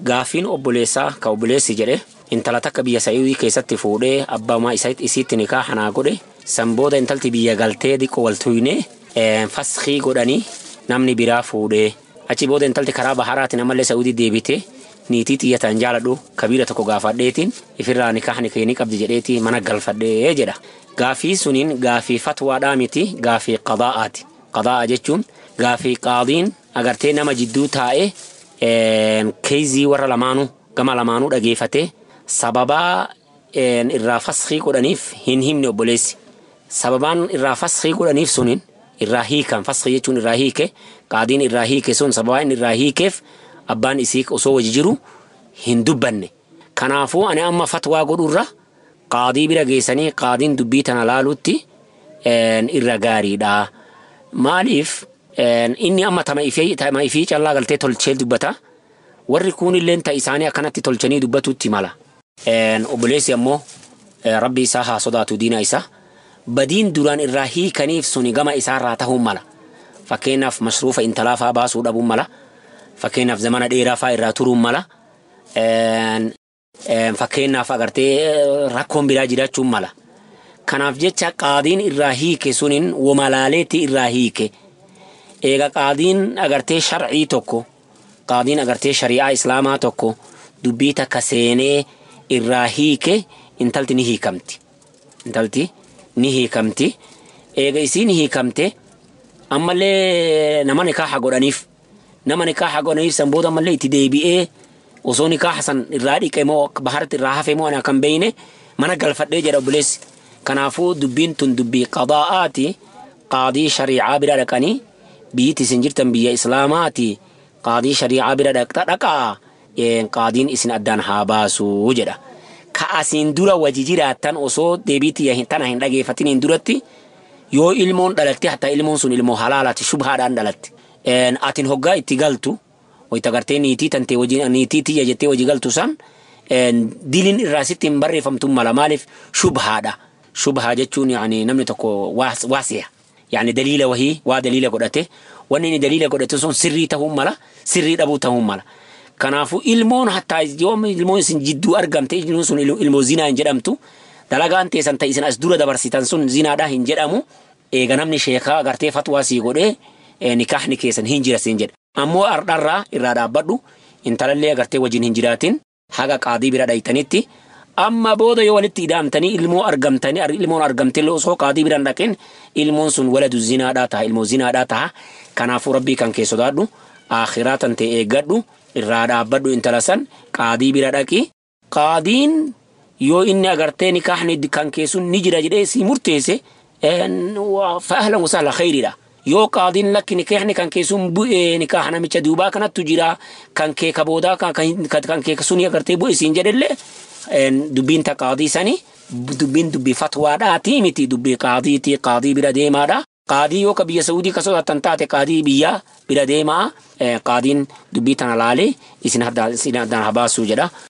gaaffiin obboleessaa ka obboleessi jedhe intala takka biyya Saa'udii keessatti fuudhee abbaa isaa isiitti nikaa hanaa godhe san booda intalti biyya galtee xiqqoo wal tuyne faskii godhanii namni biraa fuudhee achi booda intalti karaa baharaatiin ammallee Saa'udii deebite niitii xiyyataan jaaladhu kabiira tokko gaafadheetiin ifirraa nikaa ni keenii qabdi jedheeti mana galfadhee jedha. Gaaffii suniin gaaffii fatwaadhaa miti gaaffii qadaa'aati. Qadaa'a jechuun gaaffii qaadiin agartee nama jidduu taa'ee keezii warra lamaanuu gama lamaanuu dhageeffatee sababaa irraa faskii godhaniif hin himne obboleessi. Sababaan irraa faskii godhaniif suniin irraa hiikan faskii jechuun irraa hiike qaadiin irraa hiike sun sababaa inni irraa hiikeef abbaan isii osoo wajji jiru hin dubbanne. Kanaafuu ani amma fatwaa godhurra qaadii bira geessanii qaadiin dubbii tana laalutti irra gaariidha. Maaliif inni amma tama ifii callaa galtee tolchee dubbata. Warri kuunillee ta isaanii akkanatti tolchanii dubbatutti mala. Obboleessi ammoo rabbi isaa haa sodaatu diina isaa. Badiin duraan irraa hiikaniif suni gama isaarraa ta'uu mala. Fakkeenyaaf masruufa intalaa fa'aa baasuu dhabuun mala. Fakkeenyaaf zamana dheeraa fa'aa irraa turuun mala. Fakkeenyaaf agartee rakkoon biraa jiraachuun mala. Kanaaf jecha qaadiin irraa hiike suniin womalaaleetti irraa hiike. Eega qaadiin agartee sharcii tokko qaadiin agartee shari'aa islaamaa tokko dubbii takka seenee irraa hiike intalti ni hiikamti. Intalti ni hiikamti. Eega isiin hiikamte ammallee nama nikaaha godhaniif nama nikaaha godhaniif san booda ammallee itti deebi'ee osoo nikaaha san irraa dhiqe moo baharatti irraa hafe moo ana kan beeyne mana galfadhee jedha obboleessi. Kanaafuu dubbiin tun dubbii qadaa'aati qaadii shari'aa bira dhaqanii biyyitti isin jirtan biyya islaamaati qaadii shari'aa bira dhaqxa dhaqaa qaadiin isin addaan haa baasuu jedha. Ka asiin dura wajji jiraattan osoo deebiitti tana hin dhageeffatiniin duratti yoo ilmoon dhalatte hatta ilmoon sun ilmoo halaalaati shubhaadhaan dhalatte. Atin hoggaa itti galtu wayita gartee niitii tantee wajjin niitii tiyya jettee wajji galtu san diliin irraa sitti hin barreeffamtu mala maaliif shubhaadha. Shubhaa jechuun namni tokko waasiya. Yani daliila wahii waa daliila godhate wanni inni daliila godhate sun sirrii ta'uu mala sirrii dhabuu ta'uu mala. Kanaafuu ilmoon hattaa yoo ilmoon isin jidduu argamte ilmoon sun ilmoo zinaa hin jedhamtu dalagaan teessan ta'e isin as dura dabarsitan sun zinaadhaa hin jedhamu eega namni sheekaa agartee fatwaa sii godhee nikaahni keessan hin jira siin jedha. Ammoo ardharraa irraa dhaabbadhu intalallee agartee wajjin hin jiraatin haga qaadii bira dhaytanitti amma booda yoo walitti ida'amtanii ilmoo argamtanii ilmoon argamtillee osoo qaadii biraan dhaqin ilmoon sun waladu zinaadhaa ta'a ilmoo zinaadhaa ta'a kanaafuu rabbii kan kee sodaadhu akhiraa tan ta'e eeggadhu irraa dhaabbadhu intala san qaadii bira dhaqi qaadiin yoo inni agartee nikaahni kan keessun ni jira jedhee si murteesse fa'aalan wasaala khayriidha. Yoo qaadiin lakki nikaahni kan keessun bu'ee nikaaha namicha duubaa kanattu jira kan kee kaboodaa kan kee suni agartee bu'e siin jedhellee dubbiin ta qaadii sani dubbiin dubbii fatwaadhaati miti dubbii qaadiiti qaadii bira deemaadha. Qaadii yoo ka biyya Saudii ka sodaatan taate qaadii biyya bira deemaa qaadiin dubbii tana laalee isin addaan habaasuu jedha.